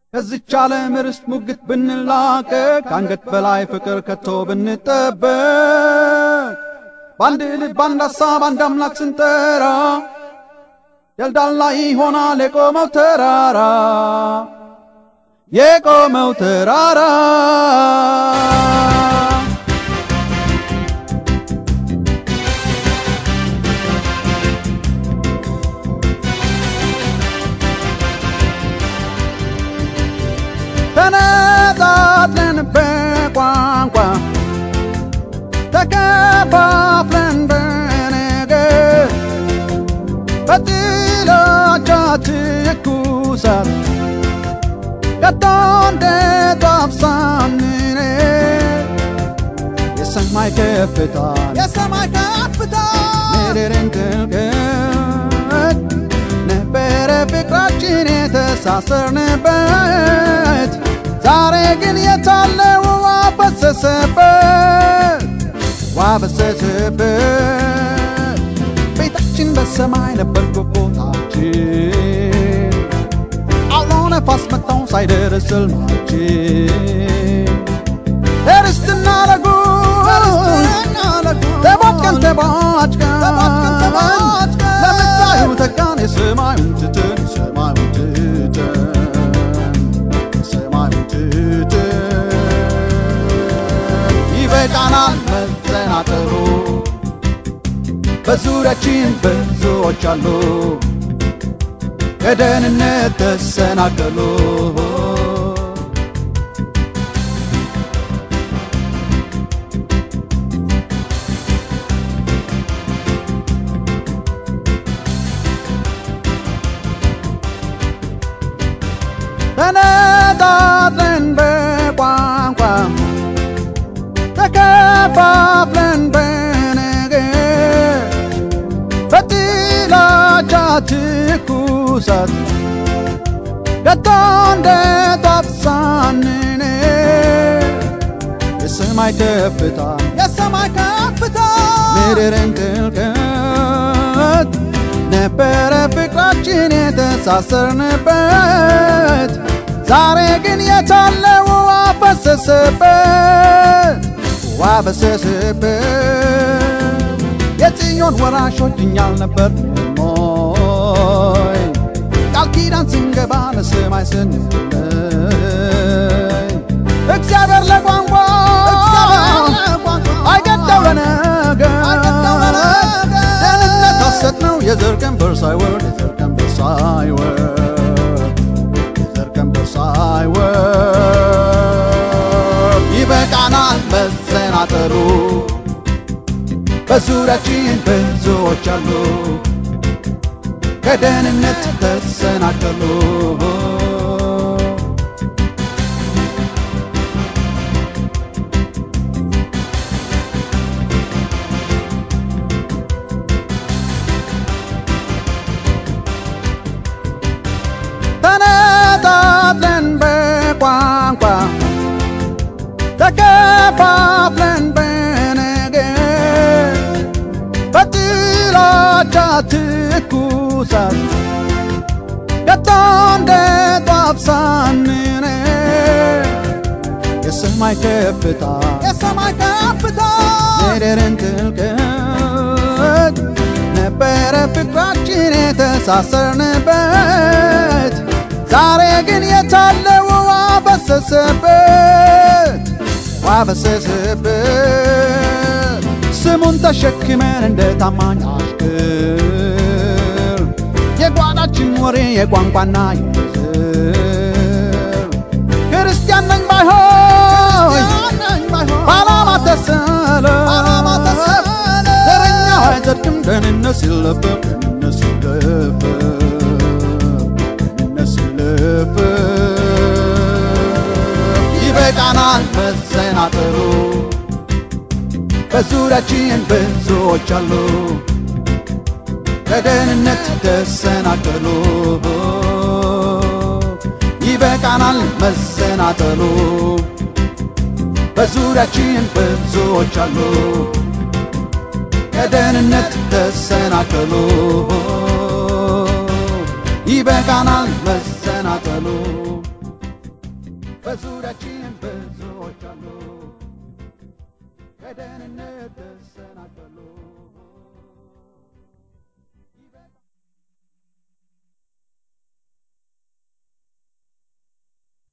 ከዚች ዓለም ርስት ሙግት ብንላቀቅ ከአንገት በላይ ፍቅር ከቶ ብንጠበቅ በአንድ ልብ አንድ ሐሳብ አንድ አምላክ ስንጠራ ደልዳላ ይሆናል የቆመው ተራራ የቆመው ተራራ ተነጣጥለን በቋንቋ ተከፋፍለን በነገር በጥላቻ ትኩሳት ከቶ እንደ ጧፍ ሳንነድ የሰማይ ከፍታ የሰማይ ከፍታ ምድርን ጥልቀት ነበረ ፍቅራችን የተሳሰርንበት ዛሬ ግን የታለ ውሃ ፈሰሰበት ውሃ ፈሰሰበት ቤታችን በሰማይ ነበር ኮኮታችን አውሎ ነፋስ መታው ሳይደርስ ሕልማችን እርስትና ለጉድ ተቦቀን ተባጭቀን ለምታዩ ተካን የሰማዩን ትተን የሰማዩን ትተን የሰማዩን ትተን ይበቃናል መዘናጠሩ በዙሪያችን ብዙዎች አሉ ከደህንነት ተሰናከሉ ተነጣጥለን በቋንቋ ተከፋፍለን በነገር በጥላቻ ትኩሳት ከቶ እንደ ጧፍ ሳንነድ የሰማይ ከፍታ የሰማይ ከፍታ ምድርን ጥልቀት ነበረ ፍቅራችን የተሳሰርንበት ዛሬ ግን የታለ ውሃ ፈሰሰበት ውሃ ፈሰሰበት የጽዮን ወራሾች እኛ አልነበርንም ሞይ ቃል ኪዳን ስንገባ ለሰማይ ስንለይ እግዚአብሔር ለቋንቋ አይገደው ለነገር ደህንነት ሐሰት ነው የዘር ቀንበር ሳይወርድ የዘር ቀንበር ሳይወርድ የዘር ቀንበር ሳይወርድ ይበቃናል መሰናጠሩ በዙሪያችን ብዙዎች አሉ ከደህንነት ተሰናከሉ ተነጣጥለን በቋንቋ ተከፋፍለን በነገር በጥላቻ ትኩሳት ከቶ እንደ ጧፍ ሳንነድ የሰማይ ከፍታ የሰማይ ከፍታ ምድርን ጥልቀት ነበረ ፍቅራችን የተሳሰርንበት ዛሬ ግን የታለ ውሃ ፈሰሰበት ውሃ ፈሰሰበት ስሙን ተሸክመን እንደ ታማኝ አሽከር የጓዳችን ወሬ የቋንቋና የዘር ክርስቲያን ነኝ ባይሆን በዓላማ ተሰለ ዘረኛው አይጸድቅም ደህንነት ሲለፈፍ ደህንነት ሲለፈፍ ደህንነት ሲለፈፍ ይበቃናል መሰናጠሩ በዙሪያችን ብዙዎች አሉ ከደህንነት ተሰናከሉ ይበቃናል መሰናጠሉ በዙሪያችን ብዙዎች አሉ ከደህንነት ተሰናከሉ ይበቃናል መሰናከሉ በዙሪያችን ብዙዎች አሉ ከደህንነት